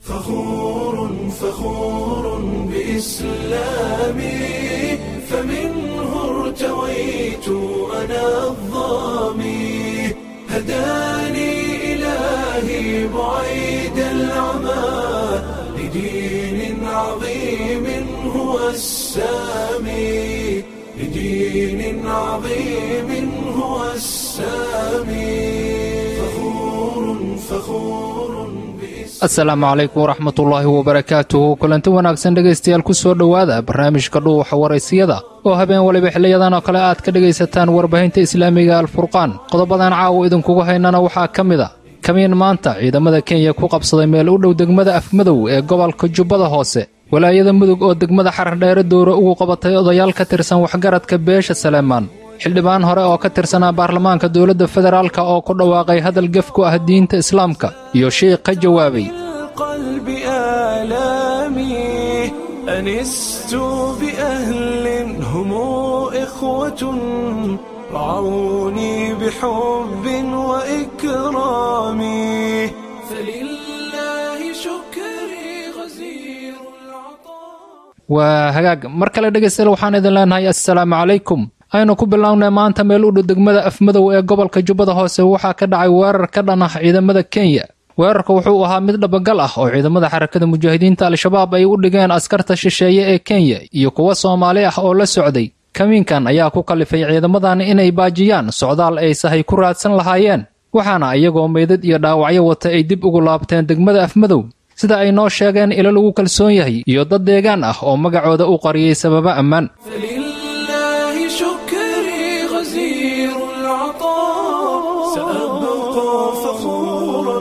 فخور فخور بإسلامي فمنه ارتويت أنا الظامي هداني إلهي بعيد العمى لدين عظيم هو السامي لدين عظيم هو السامي فخور فخور asalaamu calaykum waraxmatullaahi wabarakaatuhu kulanti wanaagsan dhegaystayaal ku soo dhowaada barnaamijka dhuuxa waraysiyada oo habeen waliba xiliyadan oo kale aad ka dhegaysataan warbaahinta islaamiga alfurqaan qodobadan caawa idinkugu haynana waxaa ka mid a kamiin maanta ciidamada kenya ku qabsaday meel u dhow degmada afmadow ee gobolka jubbada hoose walaayada mudug oo degmada xarardheere dowre ugu qabatay odayaal ka tirsan waxgaradka beesha saleemaan xildhibaan hore oo ka tirsanaa baarlamaanka dowladda federaalk oo ku dhawaaqay hadal gef ku ah diinta islaamka iyo sheikh ka jawaabay القلب آلامي أنست بأهل هم إخوة رعوني بحب وإكرام فلله شكري غزير العطاء waa hagaag mar kale dhegaystayaal waxaan idin leenahay assalaamu calaykum aynu ku bilownay maanta meel u dhow degmada afmadow ee gobolka jubbada hoose waxaa ka dhacay weerar ka dhan ah ciidamada kenya weerarka wuxuu ahaa mid dhabagal ah oo ciidamada xarakada mujaahidiinta al-shabaab ay u dhigeen askarta shisheeye ee kenya iyo kuwa soomaali ah oo la socday kamiinkan ayaa ku kallifay ciidamadan inay baajiyaan socdaal ay sahay ku raadsan lahaayeen waxaana iyagoo meydad iyo dhaawacyo wata ay dib ugu laabteen degmada afmadow sida ay noo sheegeen ilo lagu kalsoon yahay iyo dad deegaan ah oo magacooda u qariyey sababo ammaan فلله شكري غزير العطاء سأبقى فخورا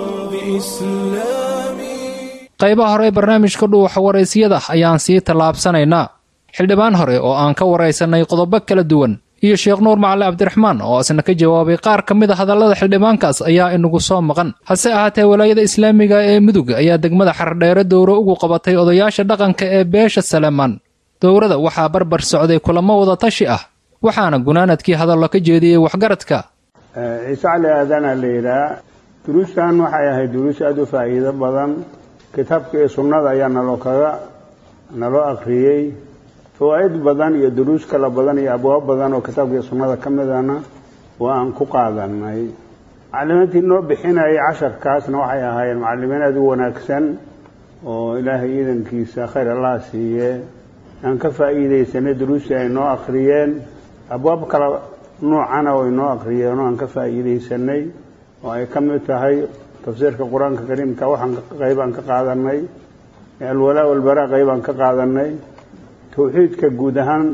بإسلامي qaybaha hore ee barnaamijka dhuuxa waraysiyada ayaan sii tallaabsanaynaa xildhibaan hore oo aan ka waraysannay qodobo kala duwan iyo sheekh nuur macali cabdiraxmaan oo isna ka jawaabay qaar ka mid a hadallada xildhibaankaas ayaa inagu soo maqan hase ahaatee walaayada islaamiga ee mudug ayaa degmada xardheere dowre ugu qabatay odayaasha dhaqanka ee beesha saleemaan dowrada waxaa barbar socday kulamo wada tashi ah waxaana gunaanadkii hadallo ka jeediyey waxgaradka ciise cali aadana la yidhaha duruustan waxay ahayd duruus aada u faa'iido badan kitaabka iyo sunnada ayaa naloo kaga naloo akhriyey fawaa'id badan iyo duruus kala badan iyo abwaab badan oo kitaabka iyo sunnada ka midana waa aan ku qaadanay macallimiintii noo bixinayay casharkaasna waxay ahaayeen macallimiin aada u wanaagsan oo ilaahay iidankiisa khayr allah siiye aan ka faa'iidaysanay duruustii ay noo akhriyeen abwaab kala nuucana way noo akhriyeen oo aan ka faa'iidaysanay oo ay ka mid tahay tafsiirka qur-aanka kariimka waxaan qaybaan ka qaadanay alwalaa walbaraa qaybaan ka qaadanay towxiidka guud ahaan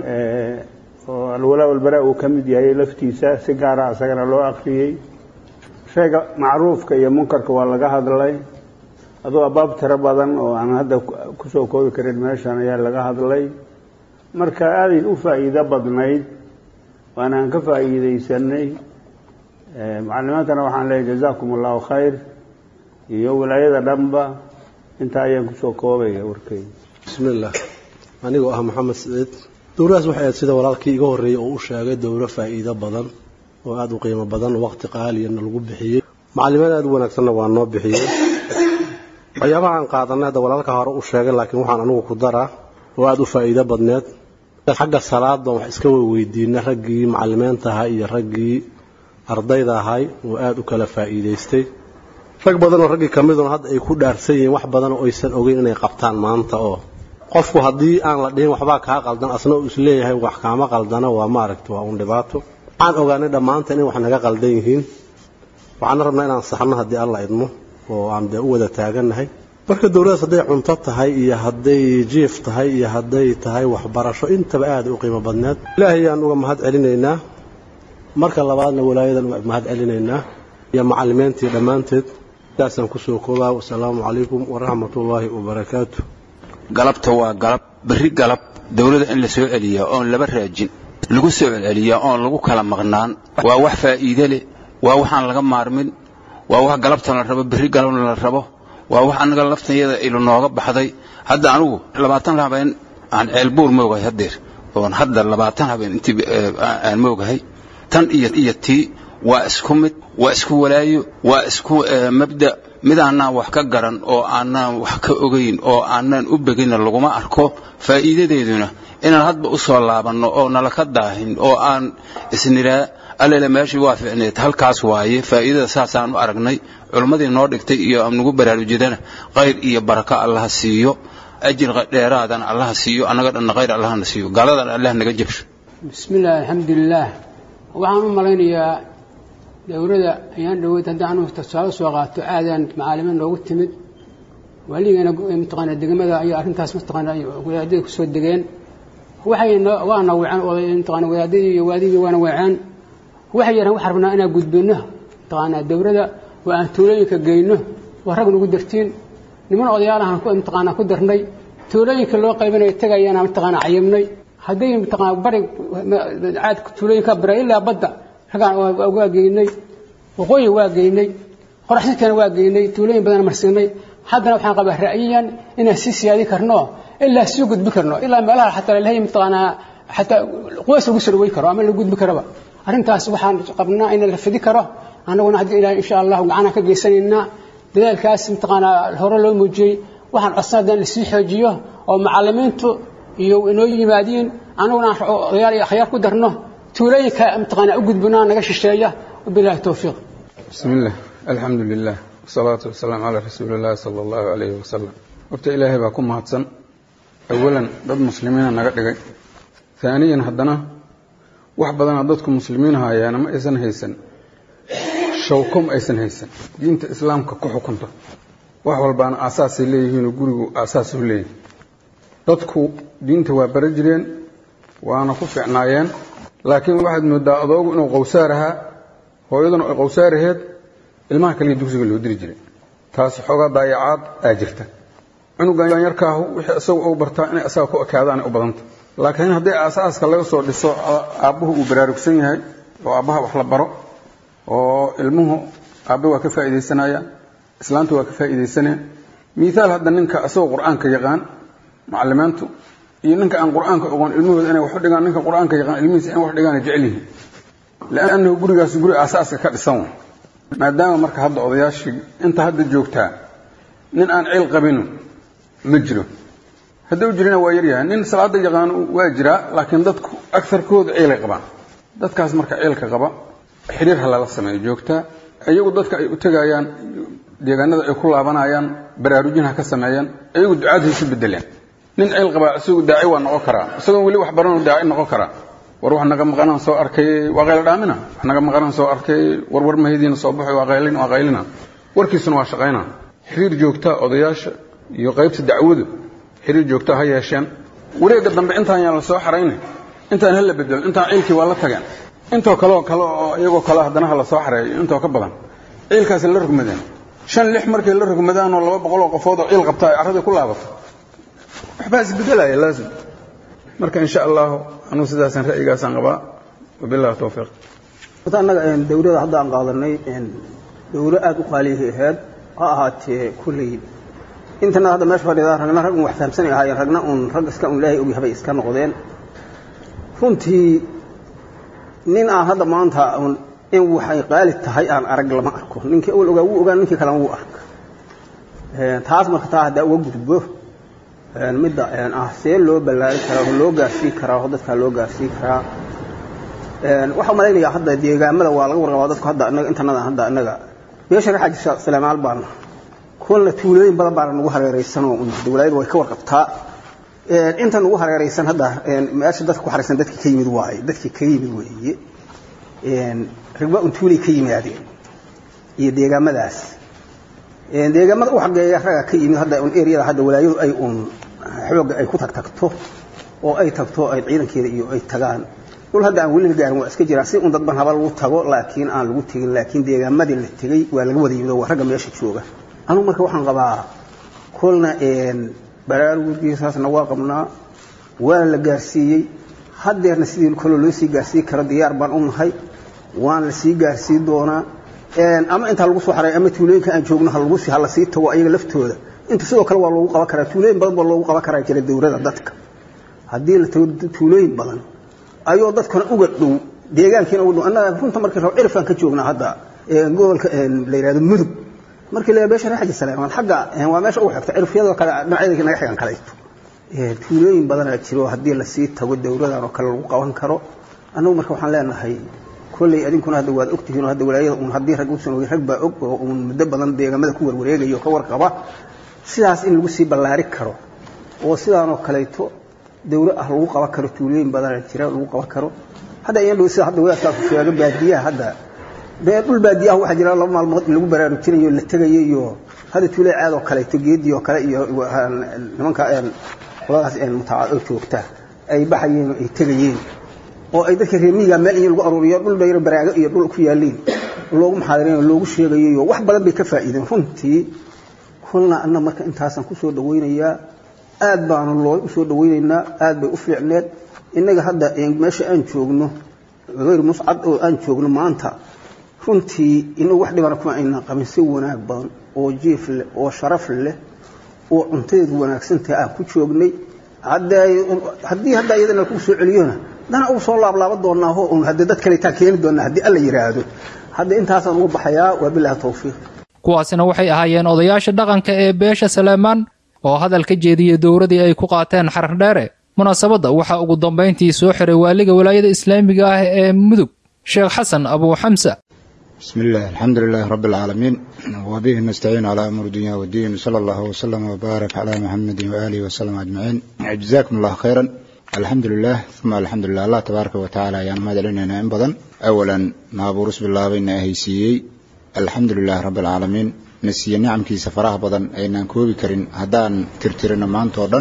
oo alwalaa walbaraa uu ka mid yahay laftiisa si gaara isagana loo akhriyey shayga macruufka iyo munkarka waa laga hadlay aduu abaab tiro badan oo aan hadda kusoo koobi karin meeshan ayaa laga hadlay marka aaday u faa'iido badnayd waana aan ka faa'iidaysanay macalimiintana waxaan leeyahy jazaakum allahu khayr iyo walaayada dhanba intaa ayaan kusoo koobaya warkeyga bismillaah anigoo ah maxamed saciid dowladaas waxay ahayd sida walaalkii iga horreeyey oo u sheegay dowlo faa'iido badan oo aada u qiimo badan waqti qaaliyana lagu bixiyey macalimiin aada u wanaagsanna waa noo bixiyey waxyaabaha aan qaadanay hadda walaalka hore u sheegay laakiin waxaan anigu ku daraa oo aada u faa'iido badneed xagga salaadan wax iska weydiinay raggii macalimiinta ahaa iyo raggii ardayda ahay oo aada u kala faa'iidaystay rag badan oo raggii ka miduna hadda ay ku dhaarsan yihiin wax badan oo aysan ogeyn inay qabtaan maanta oo qofku haddii aan la dhihin waxbaa kaa qaldan asna uu isleeyahay wax kaama qaldana waa maaragta waa uun dhibaato waxaan ogaanay dhammaanteen in wax naga qaldan yihiin waxaana rabnaa inaan saxno haddii alla idmo oo aan dee u wada taagannahay marka dowladdaas hadday cunto tahay iyo hadday jiif tahay iyo hadday tahay waxbarasho intaba aada u qiimo badneed ilaahay ayaan uga mahad celinaynaa marka labaadna walaayadan uga mahad celinaynaa iyo macallimiintii dhammaanteed sidaasaan kusoo koobaa wasalaamu calaykum waraxmatullaahi wabarakaatu galabta waa galab berri galab dowladda in la soo celiyaa oon laba raajin lagu soo celceliyaa oon lagu kala maqnaan waa wax faa'iide leh waa waxaan laga maarmin waa wax galabta la rabo berri galabna la rabo waa wax annaga laftayada ilu nooga baxday hadda anigu labaatan habeen aan ceelbuur moogahay haddeer oon hadda labaatan habeen intii aan moogahay tan iyo iyo tii waa isku mid waa isku walaayo waa isku mabda mid aanaan wax ka garan oo aanaan wax ka ogayn oo aanaan u beginna laguma arko faa'iidadeeduna inaan hadba u soo laabanno oo nala ka daahin oo aan isnidhaa allele meeshii waa ficneed halkaas waaye faa'iidada saasaan u aragnay culimmadii noo dhigtay iyo nagu baraarujidana khayr iyo barako allaha siiyo ajir dheeraadana allaha siiyo annaga dhanna khayr allahna siiyo gaaladan allah naga jabsho bismillaah alxamdulilaah waxaan u malaynayaa dowladda ayaan dhaweyd haddii anu tusaale soo qaato aadaan macaalimiin noogu timid waaligeena mataqaana degmada ayaa arrintaas mataqaana wadaadada kusoo degeen waxay waana weeceen mataqaana wadaadadii iyo waadigii waana weeceen waxay yidhahan waxaan rabnaa inaan gudbinno mataqaana dowladda oo aan tuulooyinka geyno waa rag nagu dartiin niman odayaalahan ku mataqaana ku darnay tuulooyinka loo qaybinayo tegayana mataqaana cayibnay hadday mataqaana bari caad tuulooyinka bara ilaa badda ragaan waa geynay waqooyi waa geynay qoraxsinkana waa geynay tuulooyin badan marsiinay haddana waxaan qabaa ra'yiyan inaan sii siyaadin karno ilaa sii gudbi karno ilaa meelaha xataa lalehay mataqaanaa xataa quways lagu soo dhaweyn karo ama la gudbi karaba arrintaas waxaan qabnaa in la fidi karo annaguna haddii ilaah insha allahu gacanaan ka geysanaynaa dadaalkaas mataqaanaa hore loo muujiyey waxaan codsan haddaan lasii xoojiyo oo macallimiintu iyo inoo yimaadiin annaguna aan odayaal iyo akhyaar ku darno tuulooyinka mataqaanaa u gudbinaa naga shisheeya wabillahi towfiiq بسم الله الحمد لله والصلاة والسلام على رسول الله صلى الله عليه وسلم horta ilaahay baa ku mahadsan awalan dad muslimiina naga dhigay haaniyan haddana wax badanaa dadku muslimiin haayaana ma aysan haysan shawko ma aysan haysan diinta islaamka ku xukunta wax walbaana aasaasay leeyihiinoo gurigu aasaas u leeyihin dadku diinta waa bara jireen waana ku fiicnaayeen laakiin waxaad moodaa adoogu inuu qowsaar ahaa hooyaduna ay qowsaaraheed ilmaha kaliya dugsiga loo diri jiray taas xoogaa daayacaad aa jirta cunugan yarkaahu wixii isagu u bartaa inay asaga ku ekaadaanay u badanta laakiin haddii aasaaska laga soo dhiso aabbuhu uu baraarugsan yahay oo aabbaha wax la baro oo ilmuhu aabbe waa ka faa'iidaysanayaan islaantu waa ka faa'iidaysanayaan miihaal hadda ninka isagoo qur-aanka yaqaan macalimiintu iyo ninka aan qur-aanka oqoon ilmahooda inay wax u dhigaan ninka qur-aanka yaqaan ilmihiisa in wax dhigaana jecel yihiin liannahu gurigaas guri aasaaska ka dhisan wa maadaama marka hadda odayaashii inta hadda joogtaa nin aan cil qabinu ma jiro hadduu jirina waa yaryahay nin salaada yaqaan waa jiraa laakiin dadku agarkooda ciilay qabaan dadkaas marka ciilka qaba xiriir ha lala sameeyo joogtaa iyagu dadka ay u tegayaan deegaanada ay ku laabanayaan baraarujin ha ka sameeyaan iyagu ducaad ha isu bedeleen nin ciil qabaa isagu daaci waa noqon karaa isagoon weli wax baranoo daaci noqon karaa war wax naga maqanaan soo arkay waa qaylo dhaamina wax naga maqanaan soo arkay warwar mahaydiina soo baxay waa qaylin waa qaylina warkiisuna waa shaqaynaa xiriir joogtaa odayaasha iyo qaybta dacwadu xiriir joogtaa ha yeesheen wareegga dambe intaan yaan la soo xarayna intaan ha la bedelo intaan ciilkii waa la tageen intoo kaleo kale oo iyagoo kale haddana ha la soo xareeyo intoo ka badan ciilkaasi la rogmadeen shan lix markay la rogmadaanoo laba boqol oo qofood oo ciil qabtaa ay carradii ku laabato waxbaa isbedelaya laazim marka insha allahu anuu sidaasaan ra'yigaasaan qabaa wabillahi towfiiq horta annaga dawladda hadda aan qaadanay dawlo aada u qaaliyahay ahayd ha ahaatee kulley intana hadda meesha fadhidaa ragna rag un wax fahamsanay ahaayeen ragna uun rag iska un ilaahay ogyahay bay iska noqdeen runtii nin aan hadda maanta un in waxay qaali tahay aan arag lama arko ninkii awal ogaa wuu ogaa ninkii kalena wuu arka taas marka taa haddaa uga gudbo midda ah see loo ballaarin karaa oo loo gaarsii karaa oo dadkaa loo gaarsii karaa waxaa malaynayaa hadda deegaamada waa laga warqabaa dadku hadda anaga intanada hadda anaga meesha ka xajisa salamaal baana kuwana tuulooyin badan baana nagu hareeraysanoo dawlaayadu way ka warqabtaa inta nagu hareeraysan hadda meesha dadka ku haraysan dadkii ka yimid waaye dadkii ka yimid weeye rigba un tuulay ka yimaadeen iyo deegaamadaas deegaamada u xageeya raga ka yimid hadda un eriyada hadda walaayadu ay un xooga ay ku tagtagto oo ay tagto ay ciidankeeda iyo ay tagaan dhul hadda aan weli la gaarin waa iska jiraa si un dadban haba lagu tago laakiin aan lagu tegin laakiin deegaamadii la tegey waa laga wada yimid oo waa ragga meesha jooga anugu marka waxaan qabaa kolna baraarugiisaasna waa qabnaa waana la gaarsiiyey haddeerna sidii kaloo loo sii gaarsiin karo diyaar baan u nahay waana la sii gaarsiin doonaa ama intaa lagu soo xaray ama tuulooyinka aan joogno ha lagu sii ha la sii tago ayaga laftooda inta sidoo kale waa loogu qaban karaa tuulooyin badan baa loogu qaban karaa jira dawladda dadka haddii la tago tuulooyin badan ayoo dadkana uga dhow deegaankiina uga dhow annaga runta markii rabo cirfaan ka joognaa hadda gobolka la yidhahdo mudug markii la beesha reer xaji saleymaan xagga waa meesha ugu xigta cirfyadoo kale dhinacyada naga xigan kalayto tuulooyin badanaa jiro haddii lasii tago dowladan oo kale lagu qaban karo annagu marka waxaan leenahay kolley adinkuna hadda waad ogtihiin oo hadda walaayada uun haddii rag uusan ogin rag baa og oo uun muddo badan deegaamada ku warwareegaya oo ka warqaba sidaas in lagu sii ballaari karo oo sidaanoo kaleeto dowlo ah lagu qaban karo tuulooyin badanaa jira lagu qaban karo hadda iyan dhow sida hadda wadaadkaasu sheega baadiyaha hadda dee dhul baadiyaha waxaa jira laba maalmood in lagu baraarujinayo la tegayo iyo hadda tuulo caad oo kaleeto geedii oo kale iyo nimanka qoladaas mutaaoo joogta ay baxayeen oo ay tegayeen oo ay dadka reemiga meel in lagu aruuriyo dhul dhayro baraago iyo dhul ku yaaliin loogu muxaadarayn loogu sheegayo iyo wax badan bay ka faa'iideen runtii kulna anna marka intaasaan ku soo dhawaynayaa aad baanu loo u soo dhawaynaynaa aad bay u fiicneed innaga hadda meesha aan joogno hayr muscad oo aan joogno maanta runtii inagu wax dhibana kuma aynan qabin si wanaag badan oo jiif leh oo sharaf leh oo cuntadeedu wanaagsantahay aan ku joognay haddii hadda iyadana lagu soo celiyona dana ugu soo laablaaba doonaaho un haddii dad kaleetaa keeni doonaa haddii alla yidhaahdo hadda intaasaan ugu baxayaa waa bilaahi tawfiiq kuwaasina waxay ahaayeen odayaasha dhaqanka ee beesha saleymaan oo hadal ka jeediyey dowradii ay ku qaateen xarardheere munaasabadda waxaa ugu dambayntii soo xiray waaliga walaayada islaamiga ah ee mudug sheekh xasan abuu xamsa بسم الله الحمد لله رب العالمين وبه نستعين على أمر الدنيا والدين صلى الله وسلم وبارك على محمد وآله وسلم أجمعين جزاكم الله خيرا الحمد لله ثم الحمد لله الله تبارك وتعالى يعني ما دلنا إن بدن أولا ما بورس بالله بين أهيسيي الحمد لله رب العالمين نسي نعم كي سفراه بدن أين كوبي كرين هدان ترترنا ما أنتودن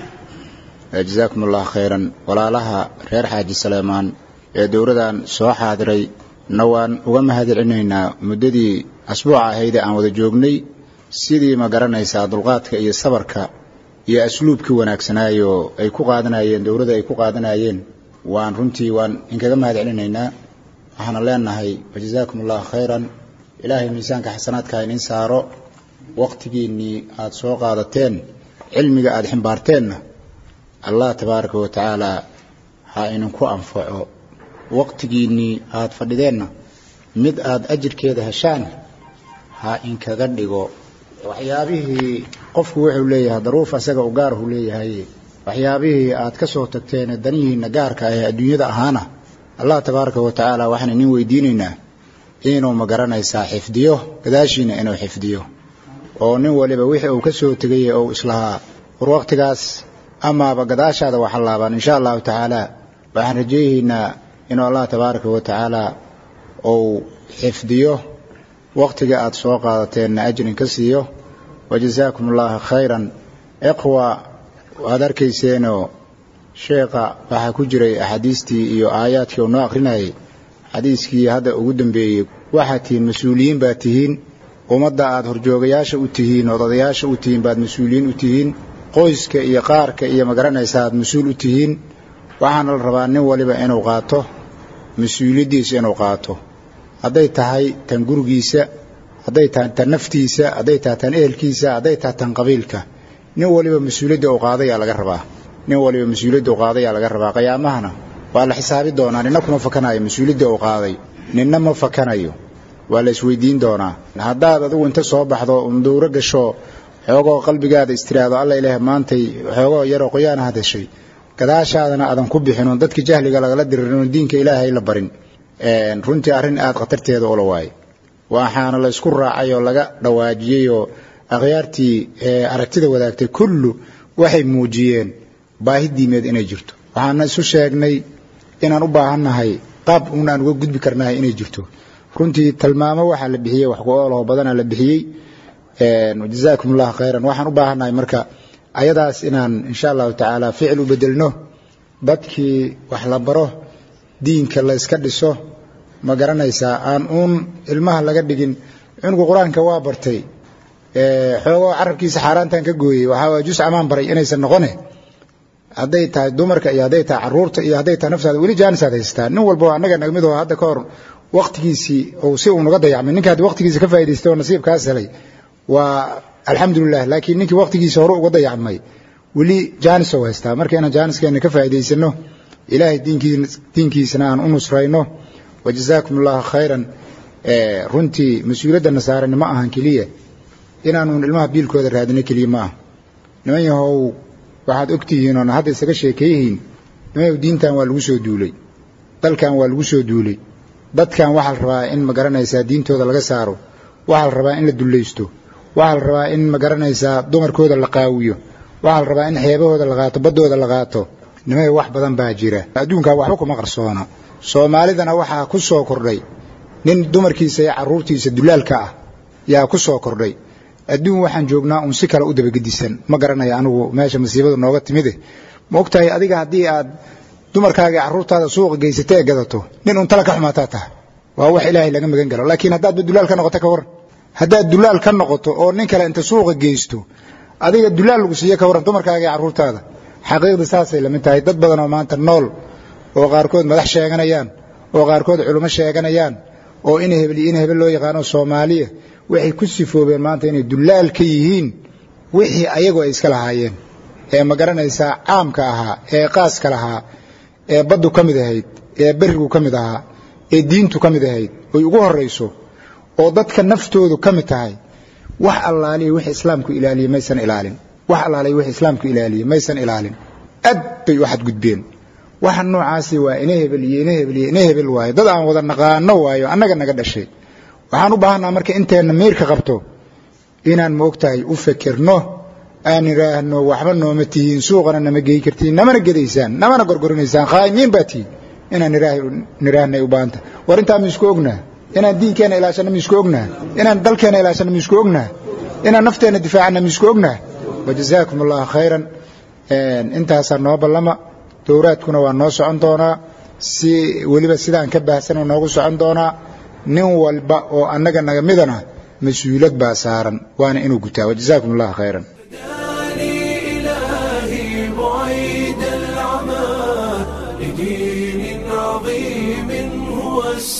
جزاكم الله خيرا ولا لها غير حاج سليمان دورdan soo xaadiray na waan uga mahadcelinaynaa muddadii asbuuca ahayd aan wada joognay sidii ma garanaysaa dulqaadka iyo sabarka iyo asluubkii wanaagsanaayo ay ku qaadanayeen dowladda ay ku qaadanayeen waan runtii waan inkaga mahadcelinaynaa waxaana leenahay wajazaakum allahu khayran ilaahay miisaanka xasanaadka inin saaro wakhtigiinnii aada soo qaadateen cilmiga aada ximbaarteenna allah tabaaraka wa tacaala ha idinku anfaco waqtigiinnii aada fadhideenna mid aada ajirkeeda heshaan ha inkaga dhigo waxyaabihii qofku wuxuu leeyahay daruuf asaga u gaarhu leeyahay waxyaabihii aad ka soo tagteene danihiinna gaarka ah ee adduunyada ahaana allah tabaaraka wa tacaala waxaan idin weydiinaynaa inuu ma garanaysaa xifdiyo gadaashiina inuu xifdiyo oo nin waliba wixii uu ka soo tegay ou islahaa war waqtigaas amaaba gadaashaada waxalaabaan insha allahu tacaala waxaan rajeeyaynaa inuu allah tabaaraka wa tacaala uu xifdiyo waqtiga aada soo qaadateenna ajrin ka siiyo wajazaakum allahu khayran iqwa waad arkayseenoo sheekha waxaa ku jiray axaadiistii iyo aayaadkii uu noo akhrinayay xadiiskii hadda ugu dambeeyey waxaad tihiin mas-uuliyiin baad tihiin ummadda aada horjoogayaasha u tihiin ood odayaasha u tihiin baad mas-uuliyiin u tihiin qoyska iyo qaarka iyo magaranaysa aad mas-uul u tihiin waxaana la rabaa nin waliba inuu qaato mas-uuliyaddiisa inuu qaato hadday tahay tan gurigiisa hadday tahay tan naftiisa hadday tahay tan ehelkiisa hadday tahay tan qabiilka nin waliba mas-uuliyadda uu qaadayaa laga rabaa nin waliba mas-uuliyadda uu qaadayaa laga rabaa qiyaamahana waa la xisaabi doonaa ninna kuma fakanayo mas-uuliyadda uu qaaday ninna ma fakanayo waa la isweydiin doonaa haddaad adigu inta soo baxdo un dowro gasho xoogoo qalbigaada istiraado alla ilaah maantay xoogoo yaroo qoyaana had heshay gadaashaadana aadan ku bixinun dadka jahliga lagala diririn diinka ilaahay la barin runtii arrin aada khatarteeda ula waaye waxaana la isku raacay oo laga dhawaajiyey oo akhyaartii aragtida wadaagtay kullu waxay muujiyeen baahi diimeed inay jirto waxaana isu sheegnay inaan u baahannahay qaab uun aan uga gudbi karnahay inay jirto runtii tilmaamo waxaa la bixiyey wax ku-oolaho badanaa la bixiyey jazaakum allahu khayran waxaan u baahannahay marka ayadaas inaan insha allahu tacaala ficil u bedelno dadkii wax la baro diinka la yska dhiso ma garanaysaa aan uun ilmaha laga dhigin cunugu qur-aanka waa bartay xoogoo carabkiisa xaaraantan ka gooyey waxaa waay jus amaan baray inaysan noqone hadday tahay dumarka iyo hadday tahay caruurta iyo hadday tahay naftaada weli jaanisaad haystaa nin walba annaga nagmid oo hadda ka hor waqtigiisii uu si uu naga dayacmay ninka haddi waqtigiisa ka faa'idaystay oo nasiibkaas helay waa alxamdulilah laakiin ninkii waqtigiisa hore uga dayacmay weli jaanis ou haystaa marka inaan jaaniskeenna ka faa'idaysano ilaahay diinkiisana aan u nusrayno wajazaakum allahu khayran runtii mas-uuliyadda nasaarani ma ahan keliya inaanuun ilmaha biilkooda raadino keliya ma ah niman yahow waxaad ogtihiin oona hadda isaga sheekeeyihiin niman yahow diintan waa lagu soo duulay dalkan waa lagu soo duulay dadkan waxaa la rabaa in ma garanaysaa diintooda laga saaro waxaa la rabaa in la dullaysto waxaa la rabaa in ma garanaysaa dumarkooda la qaawiyo waxaa la rabaa in xeebahooda la qaato baddooda la qaato nimay wax badan baa jira adduunkaa waxba kuma qarsoona soomaalidana waxaa ku soo kordhay nin dumarkiisa iyo carruurtiisa dulaalka ah yaa ku soo kordhay adduun waxaan joognaa uun si kale u dabagedisan ma garanaya anigu meesha masiibadu nooga timide ma ogtahay adiga haddii aad dumarkaaga iyo carruurtaada suuqa geysata ee gadato nin uun tala ka xumaataa taha waa wax ilaahay laga magan galo laakiin haddaadba dulaal ka noqoto ka warran haddaad dulaal ka noqoto oo nin kale inta suuqa geysto adiga dulaal lagu siiye ka warran dumarkaaga iyo carruurtaada xaqiiqda saasay la mid tahay dad badan oo maanta nool oo qaarkood madax sheeganayaan oo qaarkood culummo sheeganayaan oo in hebel iyo in hebel loo yaqaano soomaaliya waxay ku sifoobeen maanta inay dulaal ka yihiin wixii ayagu ay iska lahaayeen ee ma garanaysaa caamka ahaa ee qaaska lahaa ee baddu ka mid ahayd ee berigu ka mid ahaa ee diintu ka mid ahayd oy ugu horrayso oo dadka naftoodu ka mid tahay wax allaaliya wix islaamku ilaaliye maysan ilaalin wax allaaliya wix islaamku ilaaliye maysan ilaalin aad bay u xadgudbeen waxa noocaasi waa ina hebel iyo ina hebel iyo ina hebel waayo dad aan wada naqaano waayo annaga naga dhashay waxaan u baahanaa marka inteenna miirka qabto inaan moogtahay u fekerno aan idhaahno waxba nooma tihiin suuqana nama geyi kartiin namana gedaysaan namana gorgorinaysaan khaa'imiin baa tihiin inaan nidhaahnay u baahanta war intaa ma isku ognaa inaan diinkeenna ilaashana ma isku ognaa inaan dalkeenna ilaashana ma isku ognaa inaan nafteenna difaacana ma isku ognaa wajazaakum allahu khayran intaasaa noo ballama dowraadkuna waa noo socon doonaa si weliba sidaan ka baahsanoo noogu socon doonaa nin walba oo annaga naga midana mas-uulad baa saaran waana inuu gutaa wajazaakum allahu khayran إلهي بعيد العمى لدين عظيم هو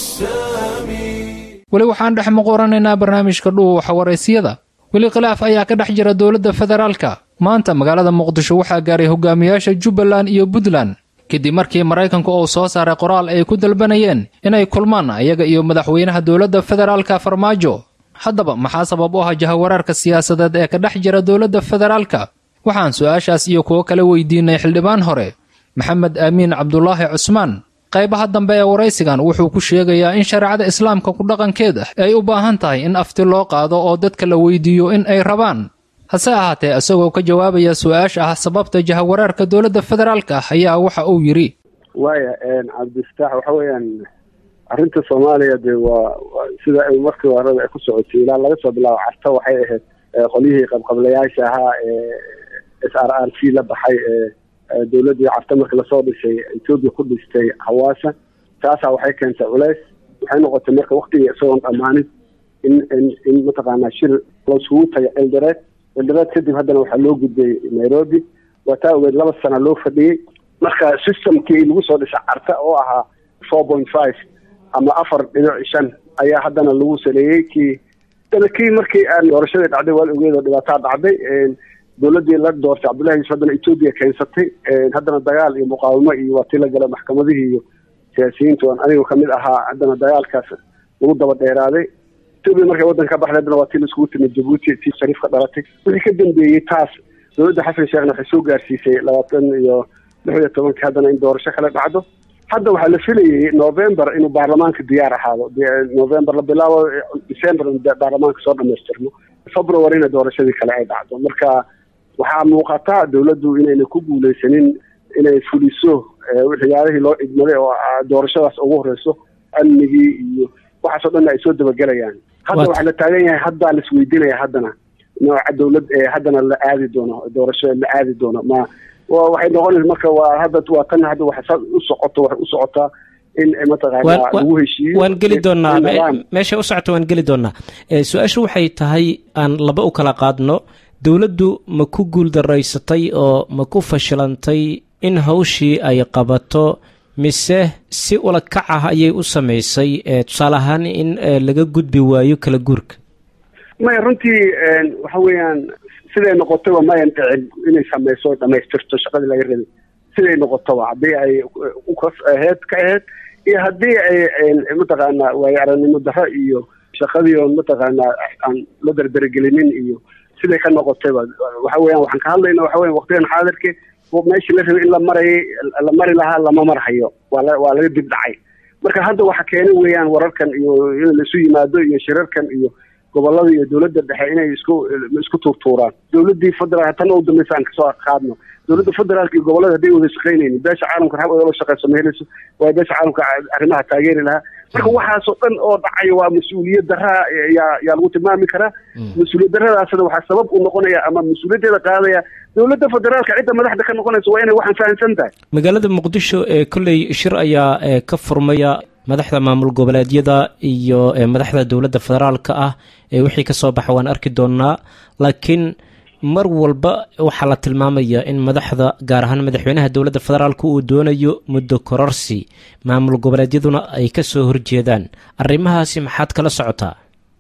السامي weli waxaan dhex muquranaynaa barnaamijka dhuuxa waraysyada weli khilaaf ayaa ka dhex jira dowladda federaalka maanta magaalada muqdisho waxaa gaaray hogaamiyaasha jubbaland iyo puntland kadib markii maraykanku uu soo saaray qoraal ay ku dalbanayeen inay kulmaan iyaga iyo madaxweynaha dowladda federaalka farmaajo haddaba maxaa sabab u ah jahawareerka siyaasadeed ee ka dhex jira dowladda federaalka waxaan su-aashaas iyo kuwo kale weydiinay xildhibaan hore maxamed aamiin cabdulaahi cusmaan qaybaha dambe ee waraysigan wuxuu ku sheegayaa in shareecada islaamka ku dhaqankeeda ay u baahan tahay in afti loo qaado oo dadka la weydiiyo in ay rabaan hase ahaatee isagoo ka jawaabaya su-aasha ah sababta jahawareerka dowladda federaalka ayaa waxa uu yidhi waaya cabdifataax waxa weeyaan arrinta soomaaliya dee waa sida ay markii horeba ay ku socotay ilaa laga soo bilaabo carta waxay ahayd qolyihii qabqablayaasha ahaa ee s r r c la baxay ee dowladdii carta markii lasoo dhisay etoobiya ku dhistay hawaasa taasaa waxay keentay culeys waxay noqotay marka waktigii isagoon dhammaanin in in in mataqaanaa shir lasugu taga eldoreed eldoreed kadib haddana waxaa loo gudbay nairobi waa taa ogeed laba sana loo fadhiyey marka systemkii lagu soo dhisay carta oo ahaa four point five ama afar dhinac shan ayaa haddana lagu saleeyey kii kii markii aan doorashadii dhacday waa la ogeed oo dhibaataa dhacday dowladdii la doortay cabdullahi yusuf haddana etoobiya keensatay haddana dagaal iyo muqaawimo iyo waa tii la galay maxkamadihii iyo siyaasiyiintu aan anigu kamid ahaa haddana dagaalkaas lagu daba dheeraaday etoobiya markay waddanka ka baxday haddana waa tii la iskugu timid jabuuti tii shariif ka dhalatay wixii ka dambeeyey taas dowladda xasan sheekhna waxay soo gaarsiisay labaatan iyo lix iyo tobankii haddana in doorasho kale dhacdo hadda waxaa la filayay november inuu baarlamaanka diyaar ahaado november la bilaabo december in baarlamaanka soo dhamaystirno februaryna doorashadii kale ay dhacdo marka waxaa muuqata dowladdu inayna ku guuleysanin inay fuliso waxyaalihii loo idmaday oo doorashadaas ugu horeyso amnigii iyo waxaasoo dhan ay soo dabagelayaan hadda waxaa la taagan yahay haddaa la isweydiinaya haddana nooca dowlad haddana la aadi doono doorasho la aadi doono ma waxay noqonaysa marka waa hadda waa tan hadda waxa u socoto waxay u socotaa in mataqaana lagu heshiiyo waan geli doonaa meesha u socota waan geli doonaa su-aashu waxay tahay aan laba u kala qaadno dowladdu ma ku guuldaraysatay oo ma ku fashilantay in hawshii ay qabato mise si ula kac ah ayay u samaysay tusaale ahaan in laga gudbi waayo kala guurka maya runtii waxa weeyaan siday noqotaba mayan dhicin inay samayso dhamaystirto shaqadii laga rabay siday noqotaba haddii ay aheyd ka aheyd iyo haddii ay mataqaana waayo aragnimo darro iyo shaqadii oon mataqaanaa aan la dardaragelinin iyo siday ka noqotayba waxa weeyaan waxaan ka hadlayna waxa weyan waqtigan xaadirke meeshii la rabay in la marayay la mari lahaa lama marhayo waa la waa laga dib dhacay marka hadda waxa keenay weeyaan wararkan iyo in laisu yimaado iyo shirarkan iyo gobolada iyo dowladda dhexe inay isku isku tuurtuuraan dowladdii federaal tan u dambaysa aan kasoo qaadno dowladda federaalka iyo gobolada hadday wada shaqaynaynin beesha caalamka rab ola shaqeyso ma helayso waayo beesha caalamka arrimaha taageeri lahaa marka waxaasoo dhan oo dhacayo waa mas-uuliyad daraa yaa yaa lagu tilmaami karaa mas-uuliyad daradaasna waxaa sabab u noqonaya ama mas-uuliyaddeeda qaadaya dowladda federaalka cidda madaxda ka noqonaysa waa inay waxaan fahamsan tahay magaalada muqdisho ee kolley shir ayaa ka furmaya madaxda maamul goboleedyada iyo madaxda dowladda federaalka ah ee wixii ka soo baxa waan arki doonaa laakiin mar walba waxaa la tilmaamayaa in madaxda gaar ahaan madaxweynaha dowladda federaalka uu doonayo muddo kororsi maamul goboleedyaduna ay ka soo horjeedaan arrimahaasi maxaad kala socotaa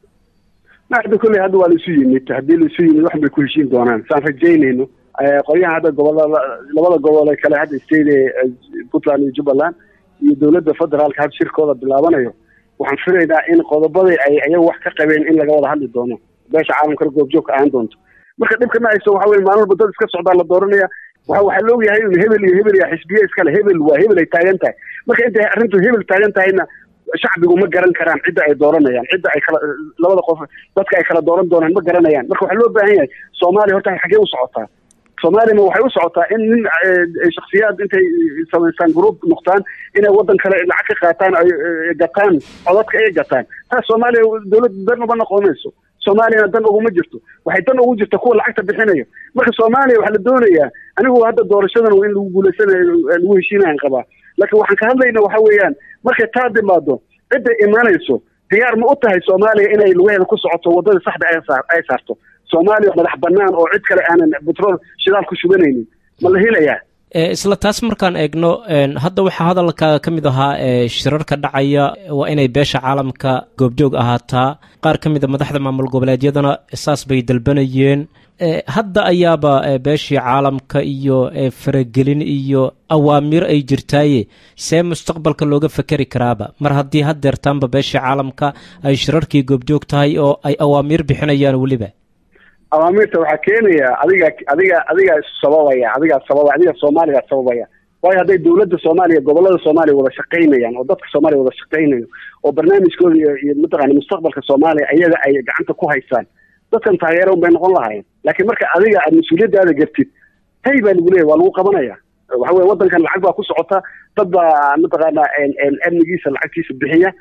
hadda kolley hadda waa laisu yimid haddii laisu yimid wax bay ku heshiin doonaan saan rajaynayno qolyahan hadda gobolada labada gobol ee kale hadda state puntland iyo jubbaland iyo dowladda federaalka had shirkooda bilaabanayo waxaan filaynaa in qodobadii ay ayaga wax ka qabeen in laga wada hadli doono beesha caalamkana goobjoogka ahaan doonto marka dhibka ma hayso waxa weye maalin walba dad iska socdaa la dooranaya waxa waxaa la ogyahay in hebel iyo hebel iyo xisbiye iskale hebel waa hebel ay taagan tahay marka intay arrintu hebel taagan tahayna shacbigu ma garan karaan cidda ay dooranayaan cidda ay kala labada qof dadka ay kala dooran doonaan ma garanayaan marka waxaa loo baahan yahay soomaaliya horta xaggee u socotaa soomaaliyana waxay u socotaa in nin shaksiyaad intay samaystaan group noqdaan inay waddan kale lacag ka qaataan ay gataan codadka ay gataan taas soomaaliya dowladda dan uma noqonayso soomaaliyana dan uguma jirto waxay dan ugu jirta kuwa lacagta bixinayo marka soomaaliya waxaa la doonayaa anigu hadda doorashadan in lagu guulaysanayo lagu heshiinayan qabaa laakiin waxaan ka hadlayna waxa weeyaan markay taa timaado cidda imaanayso diyaar ma u tahay soomaaliya inay lugaheeda ku socoto waddada saxda ay saarto soomaaliya madax banaan oo cid kale aanan betrol shidaal ku shubanaynin ma la helayaa isla taas markaan eegno hadda waxaa hadalkaaga ka mid ahaa shirarka dhacaya waa inay beesha caalamka goobjoog ahaataa qaar ka mid a madaxda maamul goboleedyadana saas bay dalbanayeen hadda ayaaba beeshii caalamka iyo faragelin iyo awaamiir ay jirtaaye see mustaqbalka looga fekeri karaaba mar haddii haddeertaanba beeshii caalamka ay shirarkii goobjoog tahay oo ay awaamiir bixinayaan weliba awaamiirta waxaa keenaya adiga adiga adigaa sababaya adigaa sababa adiga soomaaligaa sababaya waayo hadday dowladda soomaaliya gobolada soomaaliya wada shaqaynayaan oo dadka soomaaliya wada shaqaynayo oo barnaamijkooda iyo iyo mataqaana mustaqbalka soomaaliya ayaga ay gacanta ku haystaan dadkan taageero unbay noqon lahaayeen laakiin marka adiga aad mas-uuliyaddaada gartid hay baa lagu leeyahy waa lagu qabanaya waxa weye waddankan lacag baa ku socota dad baa mataqaana amnigiisa lacagtiisa bixiya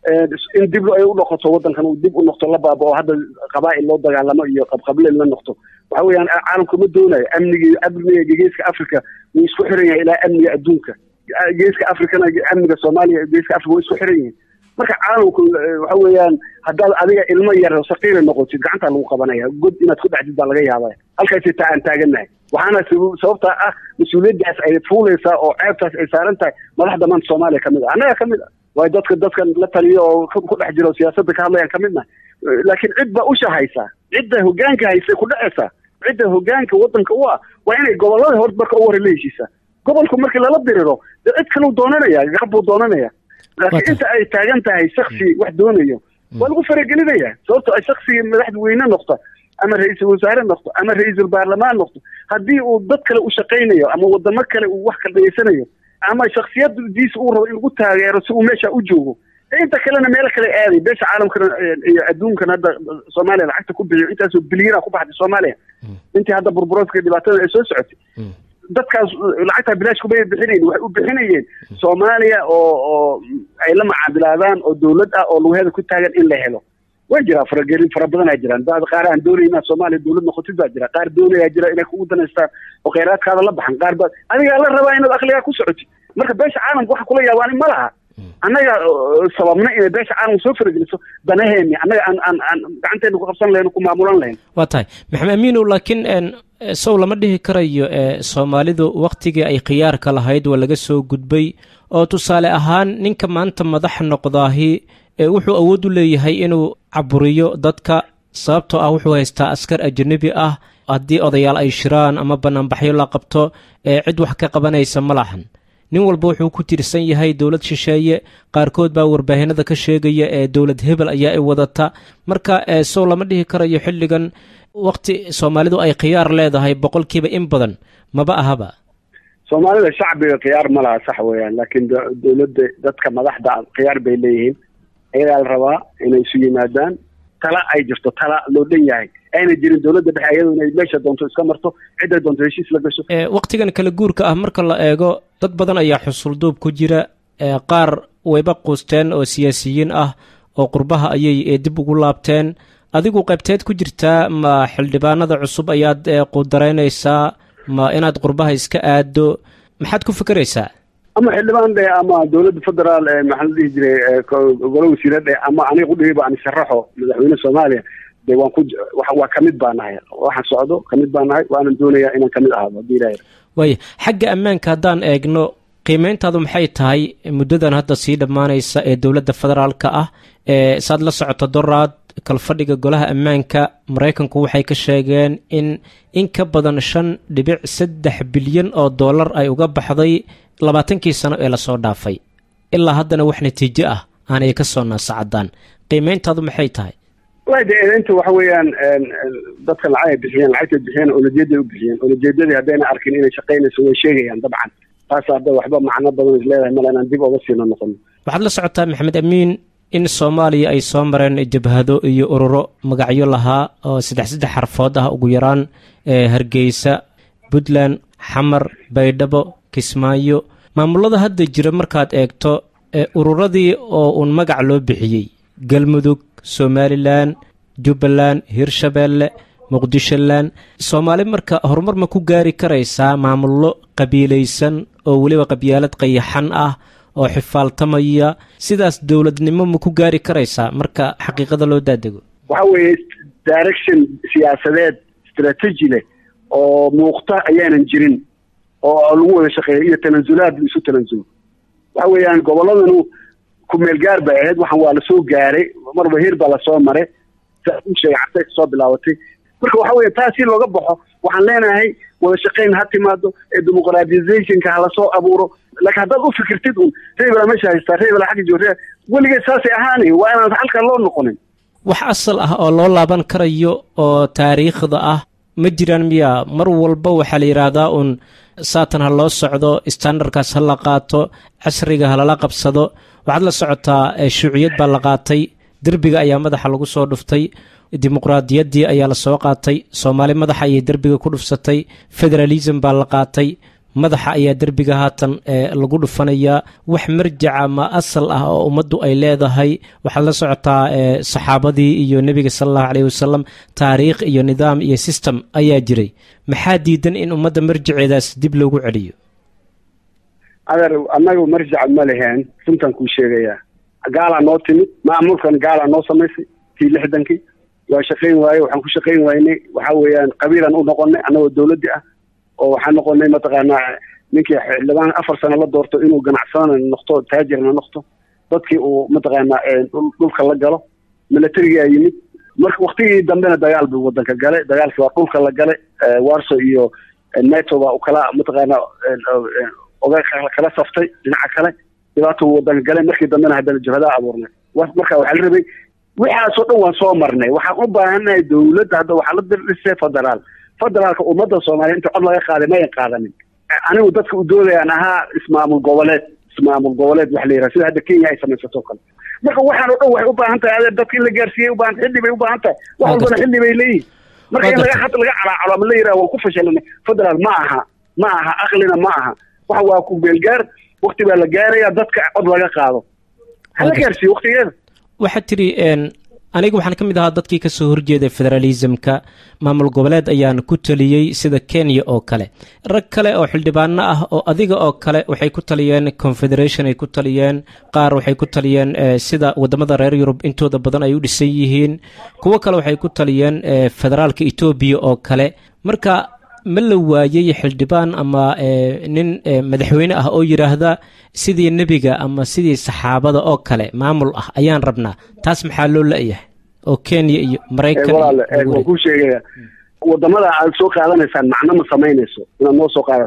in dib ay u noqoto waddankan uu dib u noqto la baaba oo hadda qabaa'il loo dagaalamo iyo qabqableel la noqto waxa weeyaan caalamku ma doonayo amnigi amniga geeska africa wuu isku xiran yahay ilaa amniga adduunka geeska africana amniga soomaaliya geeska africa way isku xiran yihiin marka caalamku waxa weeyaan haddaad adiga ilmo yar saqiira noqotid gacantaa lagu qabanaya god inaad ku dhacdid baa laga yaabaya halkaasi taa aan taagannahay waxaana sababtaa ah mas-uuliyaddaas ay fuulaysaa oo ceebtaas ay saaran tahay madaxda maanta soomaaliya ka mid a annaga ka mid a waayo dadka dadkan la taliyo oo ku dhex jira oo siyaasadda ka hadlayaan ka midna laakiin cid baa usha haysaa cidda hogaanka haysay ku dhacaysaa cidda hogaanka waddanka u ah waa inay gobolada hor marka u hore la heshiisaa gobolku markii lala diriro dee cid kaleu doonanaya garab buu doonanaya laakiin inta ay taagan tahay shaksi wax doonayo waa lagu faragelinaya sababto ay shaksigii madaxweyne noqta ama ra-iisul wasaare noqto ama ra-iisul baarlamaan noqto haddii uu dad kale u shaqaynayo ama wadamo kale uu wax kala dhegeysanayo ama shaksiyadiisa uu rabo in lagu taageero si uu meesha u joogo inta kalena meelo kale aaday beesha caalamkana iyo adduunkan hadda soomaaliya lacagta ku bixiyo intaasoo bilyana ku baxday soomaaliya intii hadda burburoodka dhibaatada ay soo socotay dadkaas lacagtaa bilaash kumay bixinayn waxay u bixinayeen soomaaliya oo oo ay la macaabilaadaan oo dowlad ah oo lugaheeda ku taagan in la helo way jiraa faragelin fara badan aa jiraan dad qaar aan doonay inaad soomaaliya dowlad noqotid baa jira qaar doonayaa jira inay kugu danaystaan oo kheyraadkaada la baxan qaar baa adigaa la rabaa inaad akligaa ku socotid marka beesha caalamka waxa kula yaabaan ma laha annaga sababna inay beesha caalamka soo farageliso danaheeni annaga aan aan aan gacanteena ku qabsan lahayn ku maamulan lahayn waa tahay maxamed amiinow laakiin sow lama dhihi karayo soomaalidu wakhtigii ay khiyaarka lahayd waa laga soo gudbay oo tusaale ahaan ninka maanta madax noqdaahi wuxuu awood u leeyahay inuu caburiyo dadka sababtoo ah wuxuu haystaa askar ajanabi ah haddii odayaal ay shiraan ama banaanbaxyo la qabto cid wax ka qabanaysa ma lahan nin walba wuxuu ku tirsan yahay dowlad shisheeye qaarkood baa warbaahinada ka sheegaya ee dowlad hebel ayaa ay wadata marka sow lama dhihi karayo xilligan wakti soomaalidu ay khiyaar leedahay boqolkiiba in badan maba ahaba soomaalida shacbiga khiyaar ma laha sax weeyaan laakiin dowladda dadka madaxda khiyaar bay leeyihiin ayagaa la rabaa inay isu yimaadaan tala ay jirto tala loo dhan yahay ayna jirin dowladda dhexe iyadu inay meesha doonto iska marto cidday doonto heshiis la gasho waktigan kala guurka ah marka la eego dad badan ayaa xusulduub ku jira qaar wayba quusteen oo siyaasiyiin ah oo qurbaha ayay dib ugu laabteen adigu qaybteed ku jirtaa ma xildhibaanada cusub ayaad qudaraynaysaa ma inaad qurbaha iska aado maxaad ku fikeraysaa ama xildhibaan dhe ama dowladda federaal maxaa la dhihi jiray golo wasiira dhe ama aniga udhihiba aan sharaxo madaxweyne soomaaliya de waan ku waa kamid baa nahay waxaan socdo kamid baa nahay waanan doonayaa inaan kamid ahaado haddii ilahay waaya xagga ammaanka haddaan eegno qiimeyntaadu maxay tahay muddadan hadda sii dhammaanaysa ee dowladda federaalka ah ee saad la socoto doraad kalfadhiga golaha ammaanka maraykanku waxay ka sheegeen in in ka badan shan dhibic saddex bilyan oo dollar ay uga baxday labaatankii sano ee lasoo dhaafay ilaa haddana wax natiijo ah aanay ka soo naasacadaan qiimeyntaadu maxay tahay wallahi de eedeynta waxa weeyaan dadka lacag ay bixiyeen lacagtay bixiyeen olajeeday u bixiyeen olajeedadii haddayna arkin inay shaqaynayso way sheegayaan dabcan taas hadda waxba macno badan is leedahay male inaan dib oga siino noqono waxaad la socotaa maxamed amiin in soomaaliya ay soo mareen jabhado iyo ururo magacyo lahaa oo saddex saddex xarfood ah ugu yaraan hargeysa puntland xamar baydhabo kismaayo maamulada hadda jira markaad eegto ururadii oo uun magac loo bixiyey galmudug somalilan jubbaland hirshabeelle muqdisholand soomaali marka horumar ma ku gaari karaysaa maamullo qabiilaysan oo weliba qabyaalad qayaxan ah oo xifaaltamaya sidaas dowladnimo ma ku gaari karaysaa marka xaqiiqada loo daadego waxa weeye direction siyaasadeed strategy leh oo muuqta ayaanan jirin oo lagu wada shaqeeyo iyo tanasulaad la isu tanasulo waxa weeyaan gobolladanu kumeel gaar bay ahayd waxaan waa lasoo gaaray marba heer baa lasoo maray sheegay cartay kasoo bilaabatay marka waxa weya taa si looga baxo waxaan leenahay wada shaqayn ha timaado ee dimuqraatizationka halasoo abuuro laakiin haddaad u fikirtid un reebela meesha haystaa reebela xagga joogta weligeed saasay ahaanay waa inaan halkan loo noqonin wax asal ah oo loo laaban karayo oo taariikhda ah ma jiraan miya mar walba waxaa la yidhaahdaa uun saatan ha loo socdo standardkaas ha la qaato casriga ha lala qabsado waxaad la socotaa shuuciyad baa la qaatay derbiga ayaa madaxa lagu soo dhuftay dimuqraadiyaddii ayaa la soo qaatay soomaali madaxa ayay derbiga ku dhufsatay federalism baa la qaatay madaxa ayaa derbiga haatan lagu dhufanayaa wax marjaca ma asal ah oo ummaddu ay leedahay waxaad la socotaa saxaabadii iyo nebiga sala allahu caleyhi wasalam taariikh iyo nidaam iyo system ayaa jiray maxaa diidan in ummadda marjaceedaas dib loogu celiyo adeer annaga marjac ma leheen runtaan kuu sheegayaa gaalaa noo timid maamulkan gaalaa noo samaysay tii lixdankii waa shaqayn waaye waxaan ku shaqayn waynay waxa weeyaan qabiilaan u noqonay annagoo dawladdi ah oo waxaan noqonay mataqaanaa ninkii xildhibaan afar sano la doorto inuu ganacsadana noqto taajirna noqto dadkii uu mataqaanaa dhulka la galo milatarigaa yimid marka waktigii dambena dagaal buu wadanka galay dagaalkii waa dhulka la galay warso iyo nato baa kala mataqaanaa oga kala saftay dhinaca kale dhibaato wadanka galay markii dambena haddana jabhadaa abuurnay marka waxaa la rabay waxaasoo dhan waan soo marnay waxaan u baahannahay dawladda hadda waxaa la dhisay federaal federaalka ummadda soomaaliya inta cod laga qaaday mayan qaadanin anigu dadka u doodayaan ahaa ismaamul goboleed ismaamul goboleed waxa la yidhaha sida hadda kenya ay samaysato kale marka waxaan oo dhan waxay u baahan tahay adeer dadka in la gaarsiiyey u baahan xilli bay u baahan tahay wax walbana xilli bay leeyihin marka in laga hadda laga calaacalo ama la yidhaha waan ku fashalanay federaal ma aha ma aha aqlina ma aha waxa waa ku beelgaar wakti baa la gaaraya dadka cod laga qaado ha la gaarsiiyo waktigeeda waxaad tidhi aniga waxaan ka mid ahaa dadkii ka soo horjeeday federalismka maamul goboleed ayaan ku taliyey sida kenya oo kale rag kale oo xildhibaano ah oo adiga oo kale waxay ku taliyeen confederation ay ku taliyeen qaar waxay ku taliyeen sida wadamada reer yurub intooda badan ay u dhisan yihiin kuwo kale waxay ku taliyeen federaalka etoobiya oo kale marka ma la waayey xildhibaan ama nin madaxweyne ah oo yidhaahda sidii nebiga ama sidii saxaabada oo kale maamul ah ayaan rabnaa taas maxaa loo la-yahay oo kenya iyo maraykan waan kuu sheegaya wadamada aad soo qaadanaysaan macno ma samaynayso inaad noo soo qaadataan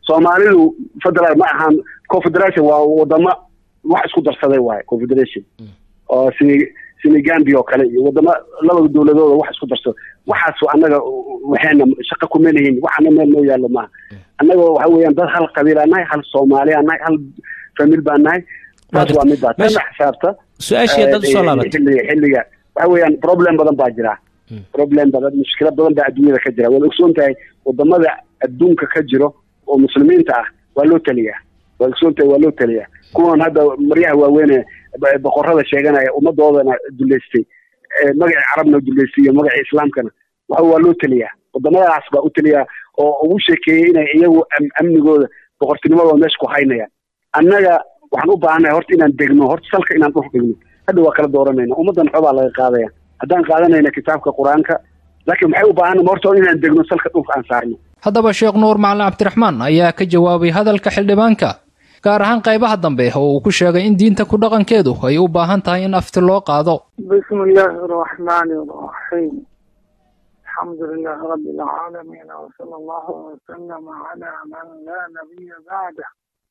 soomaalidu federal ma ahan confederation waa wadamo wax isku darsaday waaye confederation oo sini senegambia oo kale iyo wadamo laba dowladooda wax isku darsada waxaas annaga waxayna shaqo kuma lihin waxana meel noo yaallo maaha annaga waxa weeyaan dad hal qabiilaa nahay hal soomaaliyaa nahay hal famil baa nahay taas waa middaa tana xisaabta su-aashii dad usoo laabatay xilliga xilliga waxa weeyaan problem badan baa jira problem badan mushkilad badan baa adduunyada ka jira waad ogsoon tahay wadamada adduunka ka jiro oo muslimiinta ah waa loo taliyaa waad ogsoon tahay waa loo taliyaa kuwan hadda maryaha waaweyne boqorada sheeganaya ummadoodana duleystay magacii carabna duleystay iyo magacii islaamkana waxa waa loo taliyaa wadamadaas baa u taliyaa oo ugu sheekeeyey inay iyagu amnigooda boqortinimadooda meesha ku haynayaan annaga waxaan u baahannahay horta inaan degno horta salka inaan dhul dhigno hadda waa kala dooranayna ummaddan xobaa laga qaadaya haddaan qaadanayna kitaabka qur-aanka laakiin maxay u baahanna horta inaan degno salka dhulka aan saarno haddaba sheekh nuur macalin cabdiraxmaan ayaa ka jawaabay hadalka xildhibaanka gaar ahaan qaybaha dambe oo uu ku sheegay in diinta ku dhaqankeedu ay u baahan tahay in afti loo qaado bismi illaahi araxmaani araxiim alxamdu lilaahi rabbi alcaalamiin wsala allahu wasalama calaa man laa nabiya bacdah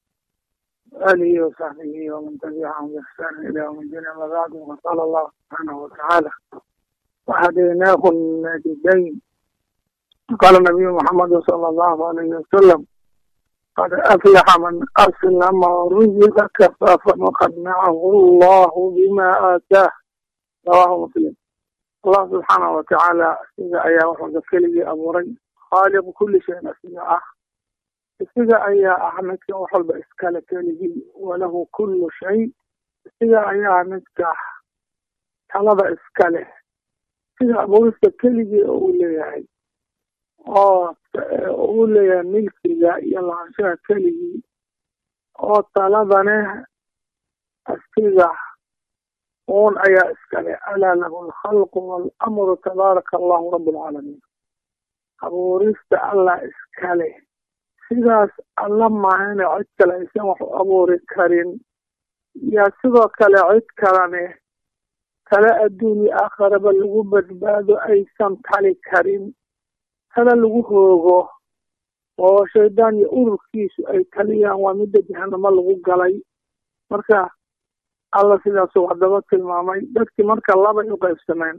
آله وصحبه ومن تبعهم بإحسان إلى يوم الدين أما بعد وقال الله سبحانه وتعالى وهديناه النجدين قال النبي محمد صلى الله عليه وسلم قد أفلح من أسلم ورزق كفافا وقنعه الله بما آتاه رواه مسلم الله سبحانه وتعالى إذا أيا وحد كلي أبوري خالق كل شيء أسمعه isaga ayaa ah midka wax walba iskale keligii walahu kullu shay isaga ayaa midka talada iskale sida abuurista keligii oo uu leeyahay oo uu leeyahay milkiga iyo lahaanshaha keligii oo taladane asiga uun ayaa iskale alaa lahu alkhalqu waalamru tabaaraka allahu rabb alcaalamiin abuurista allah iskale sidaas alla maahane cid kale aysan wax u abuuri karin yaa sidoo kale cid kalene tale adduun iyo aakharaba lagu badbaado aysan tali karin tale lagu hoogo oo shaydaan iyo ururkiisu ay taliyaan waa midda jahanamo lagu galay marka alla sidaasuu haddaba tilmaamay dadkii marka labay u qaybsameen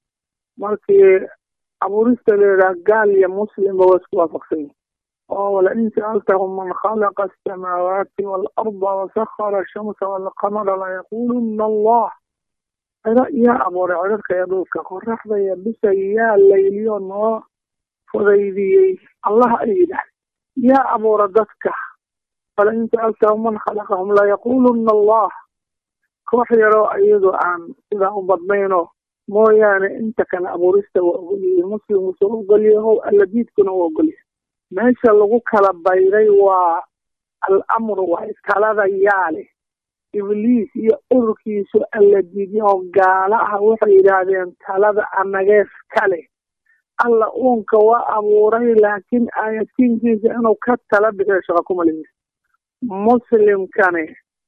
markii abuurista layidhaha gaal iyo muslimba waa isku waafaqsan yihin oo walain sa'altahum man khalaqa asamaawaati waalarda wasahara ashamsa waalqamara layaquluna allah ciro yaa abuuray cirarka iyo dhulka qoraxda iyo bisa yaa layliyo noo fudaydiyey allah ay yidhaah yaa abuura dadka walain sa'altahum man khalaqahum layaquluna allah koox yaroo iyadu aan sidaa u badnayno mooyaane inta kale abuurista waa ogolyihin muslimku soo ogolyahow alladiidkuna waa ogolyahay meesha lagu kala bayray waa al-amru waa talada yaale ibliis iyo ururkiisu alla diidyaho gaala ah waxay yidhaahdeen talada anagees kale alla uunka waa abuuray laakiin aayatiinkiisa inuu ka tala bixiyo shaqa kuma leeyahay muslimkani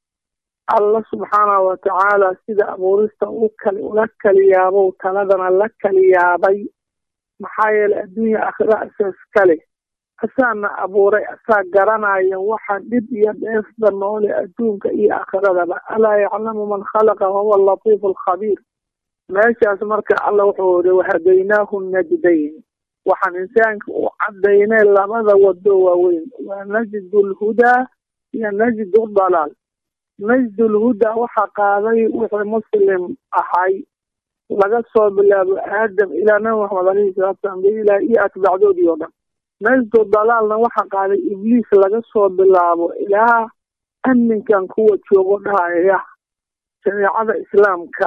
alla subxaanahu watacaala sida abuurista u kali ula kaliyaabo taladana la kaliyaabay maxaa yeelay adduunya aakhira asaas kale asaana abuuray asaa garanaya waxa dhib iyo dheefda noole adduunka iyo aakhiradaba alaa yaclamu man khalaqa wahuwa alatiifu alkhabiir meeshaas marka alla wuxuu iri wahadaynaahu najdayn waxaan insaanka u cadaynay labada wado waaweyn waa najdu lhudaa iyo najdu dalaal najdu lhudaa waxaa qaaday wixii muslim ahay laga soo bilaabo aadam ilaa nabi maxamed alayhi salatu salam bilah iyo atbaacdoodii oo dhan najdu dalaalna waxaa qaaday ibliis laga soo bilaabo ilaa amninkan kuwa joogo dhahaya shareecada islaamka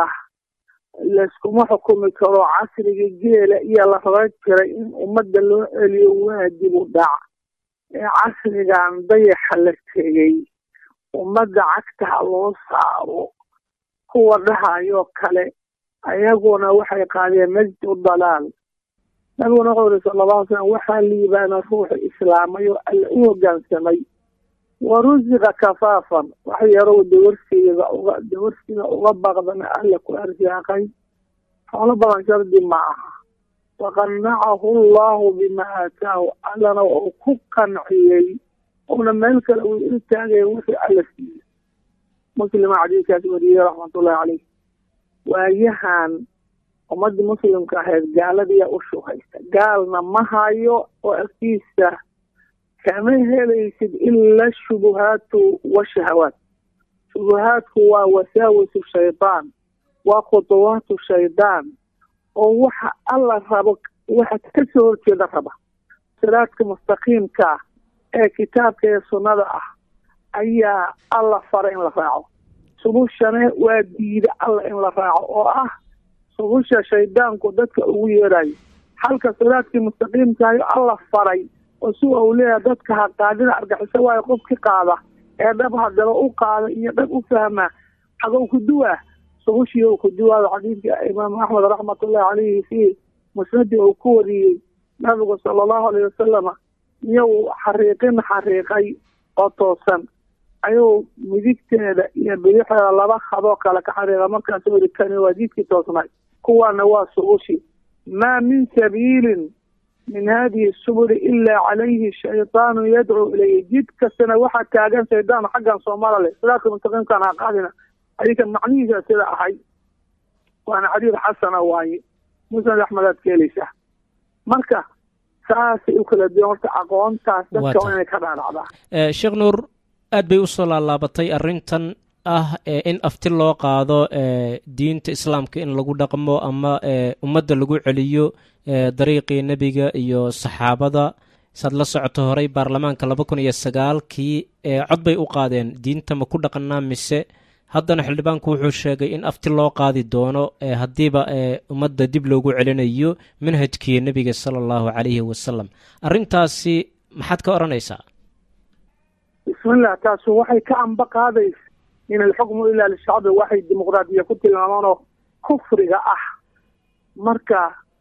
layskuma xukumi karo casriga geela iyo la raba jiray in ummadda loo celiyo waajib u dhac ee casrigan dayaxa la tegey ummadda cagtaha loo saaro kuwa dhahayoo kale ayaguna waxay qaadeen najdu dalaal nabiguna wuxuu yiri sala allahu slam waxaa liibaana ruuxu islaamay oo alla u hoggaansamay wa rusiqa kafaafan wax yarow dawarsiga uga dawarsiga uga baqdana alla ku arsaaqay xoolo badan shardi ma aha waqannacahu allahu bima aataahu allana uu ku qanciyey una meel kale uu iltaagaya wixii alla siiye muslima xadiidkaas wariyey raxmatullahi caleyh waayahan ummadii muslimka ahayd gaaladiyaa u shugaysta gaalna ma hayo oo agtiisa kama helaysid ila shubuhaatu washahawaat shubuhaadku waa wasaawisu shaydaan waa khuduwaatu shaydaan oo waxa alla rabo waxa kasoo horjeeda raba siraadka mustaqiimka ah ee kitaabka ee sunnada ah ayaa alla fara in la raaco subushane waa diida alla in la raaco oo ah subusha shaydaanku dadka ugu yeerayo halka siraadkii mustaqiimkaayo alla faray oo si uu leeyahay dadka ha qaadina argaxiso waayo qofki qaada ee dhab hadaba u qaada iyo dhab u fahma xagow ku duwaa subushii uu ku duwaado xadiidka imaamu axmed raxmatullahi caleyhi fii musnadii uu ku wariyey nabigu sala allahu alayh wasalama iyou xariiqin xariiqay oo toosan ayuu midigteeda iyo bidixeeda laba hadoo kale ka xariiqa markaasuu yidhi kani waa jidkii toosnay kuwaana waa subushi maa min sabiilin min hadihi subuli ilaa calayhi shaydaanu yadcuu ilayhi jid kastana waxaa taagan shaydaan xaggan soomala leh siraadka mustaqiimkaan ha qaadina xadiidka macnihiisa sida ahay waana xadiid xasana waaye musnad axmedaad ka helaysaa marka saasay u kala duwan horta aqoontaas dadka waa inay ka dhaadhacdaa sheekh nuur aad bay usoo laalaabatay arrintan ah in afti loo qaado diinta islaamka in lagu dhaqmo ama ummadda lagu celiyo dariiqii nebiga iyo saxaabada saad la socoto horey baarlamaanka laba kun iyo sagaalkii cod bay u qaadeen diinta ma ku dhaqanaa mise haddana xildhibaanku wuxuu sheegay in afti loo qaadi doono haddiiba ummadda dib loogu celinayo manhajkii nebiga sala allahu calayhi wasalam arrintaasi maxaad ka odhanaysaa bismillah taasu waxay ka amba qaadaysa in alxukmu ilaa lishacbi waxay dimuqraadiya ku tilmaamaanoo kufriga ah marka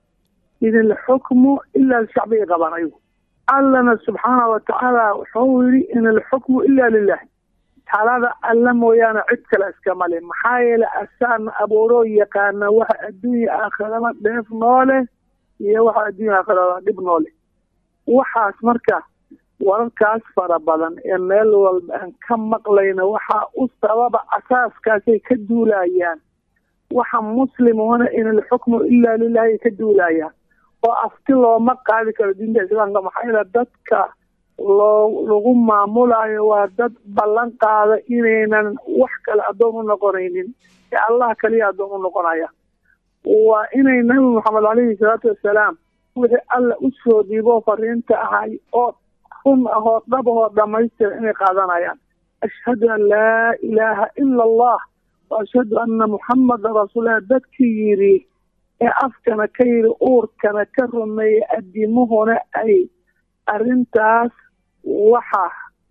in alxukmu ilaa lishacbi ay qabaan ayagu allana subxaana wa tacaala wuxuu yidhi in alxukmu ila lilah talada alla mooyaane cid kale iskama le maxaa yeele asaana abuuroo yaqaana waxa adduunya aakhiraba dheef noole iyo waxa adduunya aakhiraba dhib noole waxaas marka wararkaas fara badan ee meel walba aan ka maqlayna waxaa u sababa asaaskaasay ka duulayaan waxa muslimuna in alxukmu ilaa lilahi ay ka duulayaan oo afti looma qaadi karo diinta islaamka maxaa yeele dadka loo lagu maamulayo waa dad ballan qaada inaynan wax kale addoon u noqonaynin ee allah kaliya addoon u noqonaya waa inay nabi maxamed caleyhi salaatu wassalaam wixii alla u soo dhiibo fariinta ahay oo run ahoo dhab ahoo dhamaystira inay qaadanayaan ashhadu an laa ilaaha ila allah wa ashhadu anna muxamada rasuulilah dadkii yidhi ee afkana ka yidhi uurkana ka rumeeyey adimuhuna ay arrintaas waxa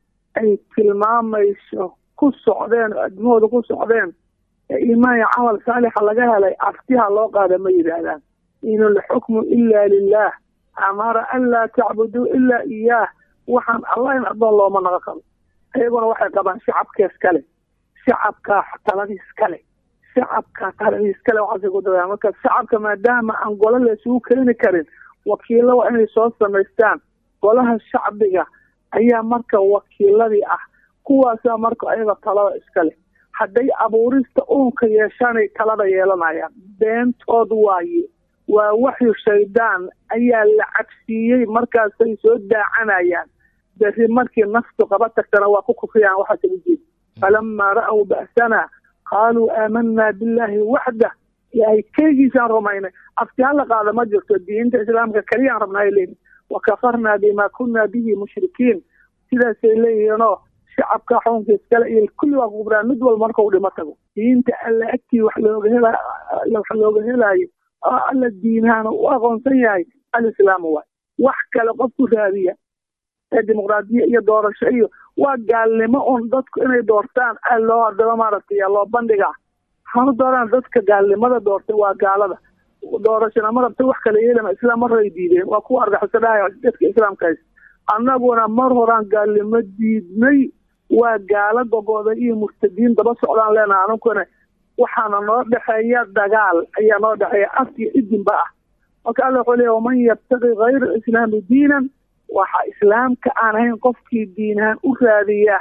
ay tilmaamayso ku socdeen oo adimahooda ku socdeen ee iimaan iyo camal saalixa laga helay aftiha loo qaada ma yidhaahdaan in alxukmu ila lilah amara an laa tacbuduu ilaa iyaah waxaan allah in addoon looma naga qabo iyaguna waxay qabaan shacabkees kale shacabkaa taladiis kale shacabkaa taladiis kale waxaasay ku dabayaan marka shacabka maadaama aan golo la isugu keeni karin wakiilo waa inay soo samaystaan golaha shacbiga ayaa marka wakiiladii ah kuwaasaa marka ayaga talada iskale hadday abuurista uunka yeeshaanay talada yeelanayaan beentood waaye waa waxyu shaydaan ayaa la cabsiiyey markaasay soo daacanayaan berri markii naftu qaba tagtana waa ku kufriyaan waxaase ujeed falamaa ra'w ba'sana qaaluu aamanaa billaahi waxdah ilaahay keligiisaan rumaynay afti hala qaada ma jirto diinta islaamka keliyaan rabnaa leeyihin wakafarnaa bima kunna bihi mushrikiin sidaasay leeyihiinoo shacabka xukunka iskale iyo kulli waa kukubraan mid walba marka u dhimo tago diinta alla agtii wax looga hela wax looga helaayo oo alla diinahaana u aqoonsan yahay alislaamu waay wax kale qofku raadiya ee dimuqraadiya iyo doorasho iyo waa gaalnimo un dadku inay doortaan a loo hadaba maaragtay loo bandhigaa hanu dooraan dadka gaalnimada doortay waa gaalada doorashona ma rabta wax kala yeelama islaam maray diideen waa kuwa argaxisadhahay dadka islaamkaas annaguna mar horaan gaalnimo diidnay waa gaalo gogooda iyo murtadiin daba socdaan leenaha anunkuna waxaana noo dhexeeya dagaal ayaa noo dhexeeya af iyo idinba ah marka alla wuxuu leeya waman yabtaqi hayra islaami diinan waxa islaamka aan ahayn qofkii diinahaan u raadiya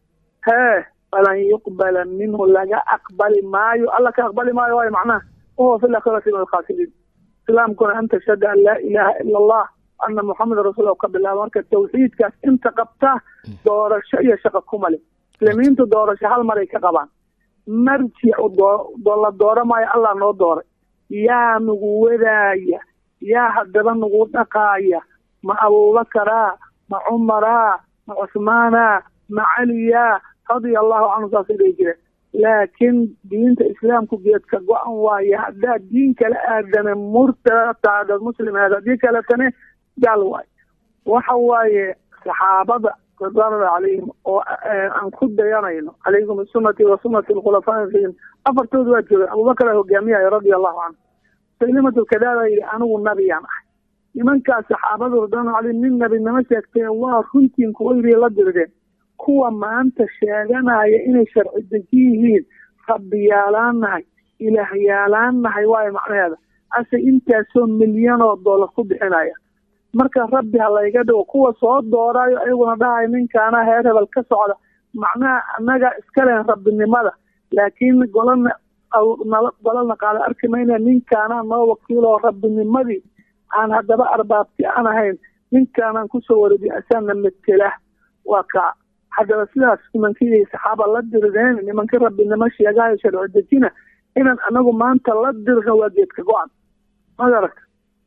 hee falan yuqbala minhu laga aqbali maayo alla ka aqbali maayo waayo macnaha wahuwa fi lakhirati min alkhaasiriin islaamkuna an tashhada an laa ilaaha ila allah ana muxameda rasuul ka bilaaba marka tawxiidkaas inta qabta doorasho iyo shaqo kuma le muslimiintu doorasho hal maray ka qabaan marjicu la dooro maayo allah noo dooray yaa nagu wadaaya yaa haddaba nagu dhaqaaya ma abubakaraa ma cumaraa ma cusmaanaa ma caliyaa radia allahu canhu saasay dhihi jireen laakiin diinta islaamku geedka go-an waaye haddaad diin kala aadame murtada taadad muslim ahayd haddii kaletane gaal waaye waxa waaye saxaabada ridwaanullah calayhim oo aan ku dayanayno calaykum bisunati wa sunati alkhulafaa rashidin afartooda waa joogeen abubakar aa hogaamiyaya radia allahu canhu saylimatu kadaada yidhi anigu nabiyaan ahay nimankaas saxaabadu ridwaanullah calayhim nin nabinimo sheegteen waa runtiin kuwa yidhi la dirideen kuwa maanta sheeganaya inay sharci deji yihiin rabbiyaalaan nahay ilaahyaalaan nahay waayo macnaheeda ase intaasoo milyan oo dollar ku bixinaya marka rabbi ha layga dhigo kuwa soo dooraayo ayaguna dhahayo ninkaana heer hebel ka socda macnaha annaga iska lehen rabbinimada laakiin golana nala golana qaada arki mayna ninkaana noo wakiiloo rabbinimadii aan haddaba arbaabti aan ahayn ninkaanaan kusoo wareejiy asaana metela waa kaa haddaba sidaas nimankii saxaaba la dirideen nimankii rabbinimo sheegahayo sharci dejina inaan anagu maanta la dirno waa geedka go-an magaragta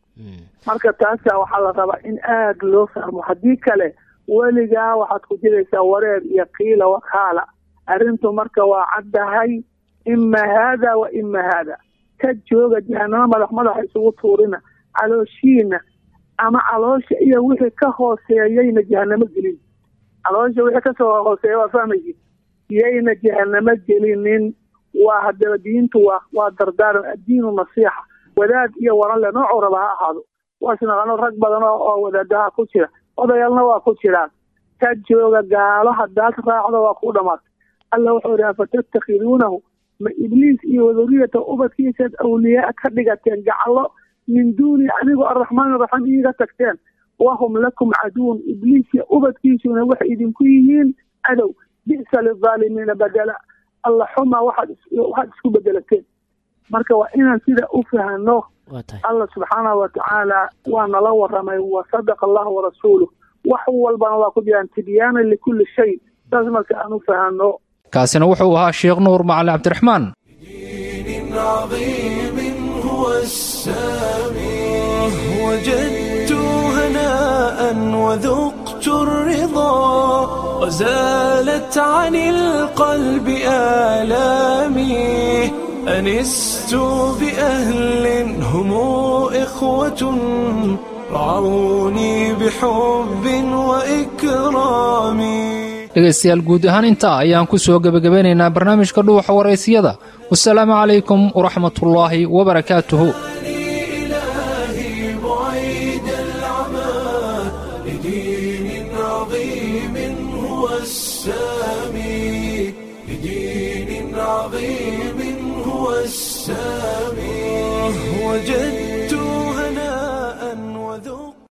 marka taasa waxaa la rabaa in aada loo fahmo haddii kale weligaa waxaad ku jiraysaa wareer iyo kiila wakaala arrintu marka waa caddahay ima haada wa ima haada ka jooga jahanamo madax madaxa isugu tuurina calooshiina ama caloosha iyo wixii ka hooseeyayna jahanamo gelin caloosha wixii kasoo hooseeya waa fahmaysi yayna jahanamo gelinin waa haddaba diintu waa waa dardaaran addiinu nasiixa wadaad iyo waranle noocuu raba ha ahaado waasnaqano rag badan oo wadaadaha ku jira odayaalna waa ku jiraan ka jooga gaalo haddaad raacdo waa ku dhamaatay alla wuxuu idhi afatattakhiduunahu ma ibliis iyo waduriyata ubadkiisaad awliyaa ka dhigateen gacalo min duuni anigoo arraxmaan araxiim iiga tagteen wahum lakum caduun ibliis iyo ubadkiisuna waxay idinku yihiin cadow bi'sa lilaalimiina badela alla xuma waxaad waxaad isku bedelateen marka waa inaan sida u fahno allah subxaanahu watacaala waa nala waramay wa sadaqa allahu warasuuluh wax walbana waa ku jiraan tibyaana likulli shay saas marka aan u fahano kaasina wuxuu ahaa sheekh nuur macali cabdiraxmaan عظيم هو السامي وجدت هناء وذقت الرضا وزالت عن القلب آلامي أنست بأهل هم إخوة رعوني بحب وإكرام dhegaystayaal guud ahaan intaa ayaan ku soo gebagabeynaynaa barnaamijka dhuuxa waraysiyada wasalaamu calaykum waraxmatullaahi wabarakaatuhu إلهي بعيد العمى لدين عظيم هو السامي لدين عظيم هو السامي وجدت